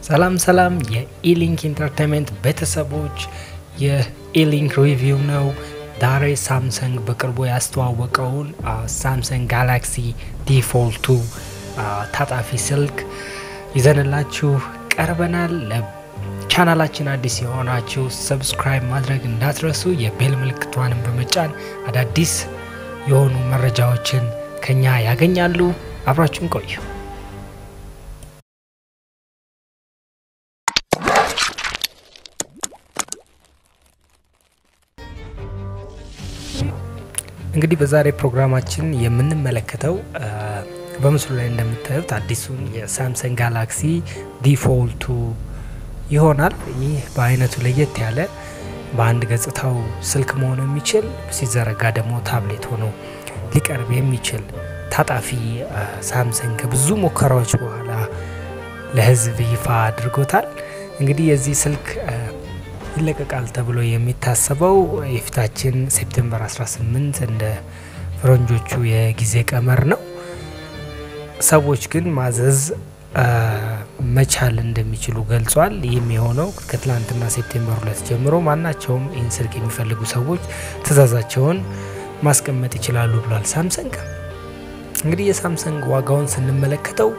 ሰላም ሰላም የኢሊንክ ኢንተርቴንመንት ቤተሰቦች የኢሊንክ ሪቪው ነው። ዛሬ ሳምሰንግ በቅርቡ ያስተዋወቀውን ሳምሰንግ ጋላክሲ ዲፎልቱ ታጣፊ ስልክ ይዘንላችሁ ቀርበናል። ለቻናላችን አዲስ የሆናችሁ ሰብስክራይብ ማድረግ እንዳትረሱ፣ የቤል ምልክቷንም በመጫን አዳዲስ የሆኑ መረጃዎችን ከኛ ያገኛሉ። አብራችሁን ቆዩ። እንግዲህ በዛሬ ፕሮግራማችን የምንመለከተው በምስሉ ላይ እንደምታዩት አዲሱን የሳምሰንግ ጋላክሲ ዲፎልቱ ይሆናል። ይህ በአይነቱ ለየት ያለ በአንድ ገጽታው ስልክ መሆን የሚችል ሲዘረጋ ደግሞ ታብሌት ሆኖ ሊቀርብ የሚችል ታጣፊ ሳምሰንግ ከብዙ ሙከራዎች በኋላ ለሕዝብ ይፋ አድርጎታል። እንግዲህ የዚህ ስልክ ይለቀቃል ተብሎ የሚታሰበው የፊታችን ሴፕቴምበር 18 እንደ ፈረንጆቹ የጊዜ ቀመር ነው። ሰዎች ግን ማዘዝ መቻል እንደሚችሉ ገልጿል። ይህም የሆነው ከትላንትና ሴፕቴምበር ሁለት ጀምሮ ማናቸውም ይህን ስልክ የሚፈልጉ ሰዎች ትዕዛዛቸውን ማስቀመጥ ይችላሉ ብሏል ሳምሰንግ። እንግዲህ የሳምሰንግ ዋጋውን ስንመለከተው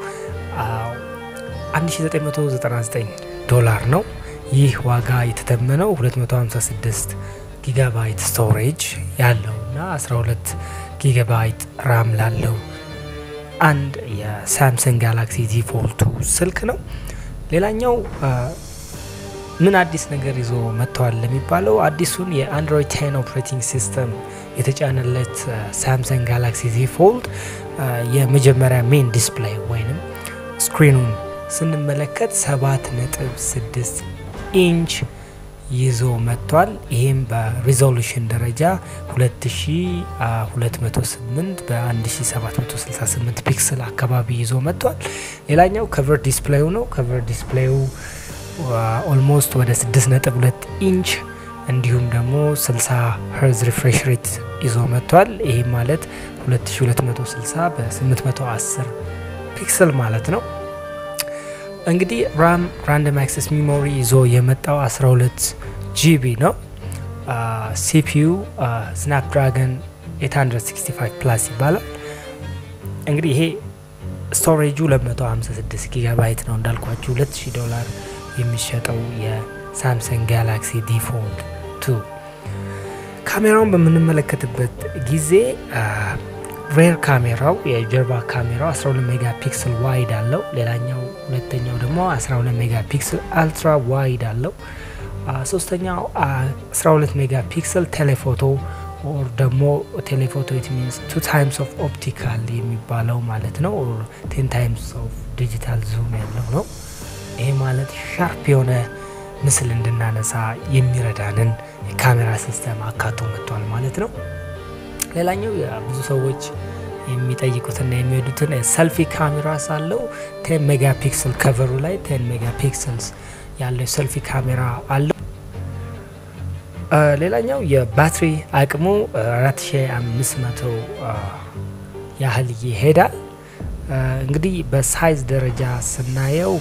1999 ዶላር ነው። ይህ ዋጋ የተተመነው 256 ጊጋባይት ስቶሬጅ ያለው እና 12 ጊጋባይት ራም ላለው አንድ የሳምሰንግ ጋላክሲ ዲፎልቱ ስልክ ነው። ሌላኛው ምን አዲስ ነገር ይዞ መጥተዋል ለሚባለው አዲሱን የአንድሮይድ ቴን ኦፕሬቲንግ ሲስተም የተጫነለት ሳምሰንግ ጋላክሲ ዲፎልት የመጀመሪያ ሜን ዲስፕሌይ ወይንም ስክሪኑን ስንመለከት ሰባት ነጥብ ስድስት ኢንች ይዞ መጥቷል። ይህም በሪዞሉሽን ደረጃ 2208 በ1768 ፒክስል አካባቢ ይዞ መጥቷል። ሌላኛው ከቨር ዲስፕሌዩ ነው። ከቨር ዲስፕሌዩ ኦልሞስት ወደ 6.2 ኢንች እንዲሁም ደግሞ 60 ሄርዝ ሪፍሬሽ ሬት ይዞ መጥቷል። ይህም ማለት 2260 በ810 ፒክስል ማለት ነው። እንግዲህ ራም ራንደም አክሰስ ሚሞሪ ይዞ የመጣው 12 ጂቢ ነው። ሲፒዩ ስናፕድራገን 865 ፕላስ ይባላል። እንግዲህ ይሄ ስቶሬጁ 256 ጊጋባይት ነው። እንዳልኳችሁ 2000 ዶላር የሚሸጠው የሳምሰንግ ጋላክሲ ዲፎልት ቱ ካሜራውን በምንመለከትበት ጊዜ ሬር ካሜራው የጀርባ ካሜራው 12 ሜጋ ፒክስል ዋይድ አለው። ሌላኛው ሁለተኛው ደግሞ 12 ሜጋ ፒክስል አልትራ ዋይድ አለው። ሶስተኛው 12 ሜጋ ፒክስል ቴሌፎቶ ኦር ደግሞ ቴሌፎቶ ኢት ሚንስ ቱ ታይምስ ኦፍ ኦፕቲካል የሚባለው ማለት ነው። ኦር ቴን ታይምስ ኦፍ ዲጂታል ዙም ያለው ነው። ይሄ ማለት ሻርፕ የሆነ ምስል እንድናነሳ የሚረዳንን የካሜራ ሲስተም አካቶ መጥቷል ማለት ነው። ሌላኛው ብዙ ሰዎች የሚጠይቁትና የሚወዱትን ሰልፊ ካሜራ ሳለው ቴን ሜጋ ፒክስል ከቨሩ ላይ ቴን ሜጋ ፒክስልስ ያለው ሰልፊ ካሜራ አለው። ሌላኛው የባትሪ አቅሙ 4500 ያህል ይሄዳል። እንግዲህ በሳይዝ ደረጃ ስናየው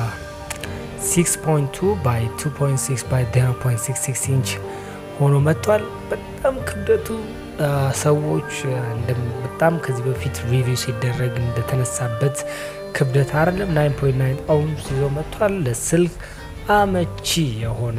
በ6.2 ባይ 2.6 ባይ 0.66 ኢንች ሆኖ መጥቷል። በጣም ክብደቱ ሰዎች በጣም ከዚህ በፊት ሪቪው ሲደረግ እንደተነሳበት ክብደት አይደለም። 9.9 አውንስ ይዞ መጥቷል። ለስልክ አመቺ የሆነ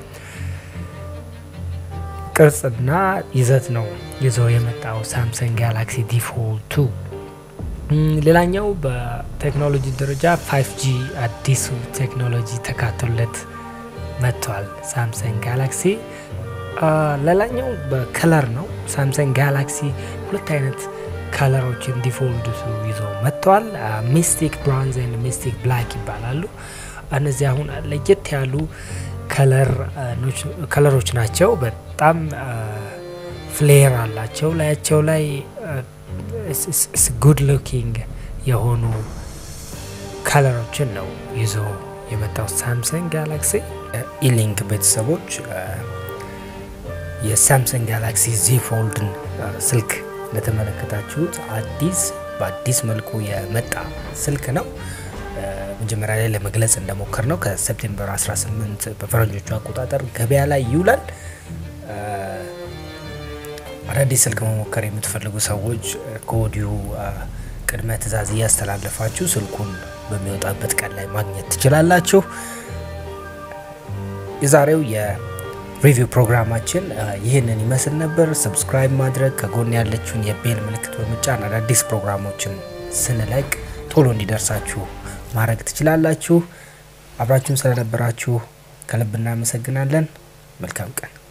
ቅርጽና ይዘት ነው ይዞ የመጣው ሳምሰንግ ጋላክሲ ዲፎልቱ። ሌላኛው በቴክኖሎጂ ደረጃ 5ጂ አዲሱ ቴክኖሎጂ ተካቶለት መጥቷል ሳምሰንግ ጋላክሲ። ሌላኛው በከለር ነው። ሳምሰንግ ጋላክሲ ሁለት አይነት ከለሮችን ዲፎልቱ ይዞ መጥተዋል። ሚስቲክ ብራውንዝ ኤንድ ሚስቲክ ብላክ ይባላሉ። እነዚህ አሁን ለየት ያሉ ከለሮች ናቸው። በጣም ፍሌር አላቸው። ላያቸው ላይ ጉድ ሉኪንግ የሆኑ ከለሮችን ነው ይዞ የመጣው ሳምሰንግ ጋላክሲ። ኢሊንክ ቤተሰቦች የሳምሰንግ ጋላክሲ ዚ ፎልድን ስልክ እንደተመለከታችሁት አዲስ በአዲስ መልኩ የመጣ ስልክ ነው። መጀመሪያ ላይ ለመግለጽ እንደሞከር ነው ከሴፕቴምበር 18 በፈረንጆቹ አቆጣጠር ገበያ ላይ ይውላል። አዳዲስ ስልክ መሞከር የምትፈልጉ ሰዎች ከወዲሁ ቅድመ ትዕዛዝ እያስተላለፋችሁ ስልኩን በሚወጣበት ቀን ላይ ማግኘት ትችላላችሁ። የዛሬው የሪቪው ፕሮግራማችን ይህንን ይመስል ነበር። ሰብስክራይብ ማድረግ ከጎን ያለችውን የቤል ምልክት በመጫን አዳዲስ ፕሮግራሞችን ስንለቅ ቶሎ እንዲደርሳችሁ ማድረግ ትችላላችሁ። አብራችሁን ስለነበራችሁ ከልብ እናመሰግናለን። መልካም ቀን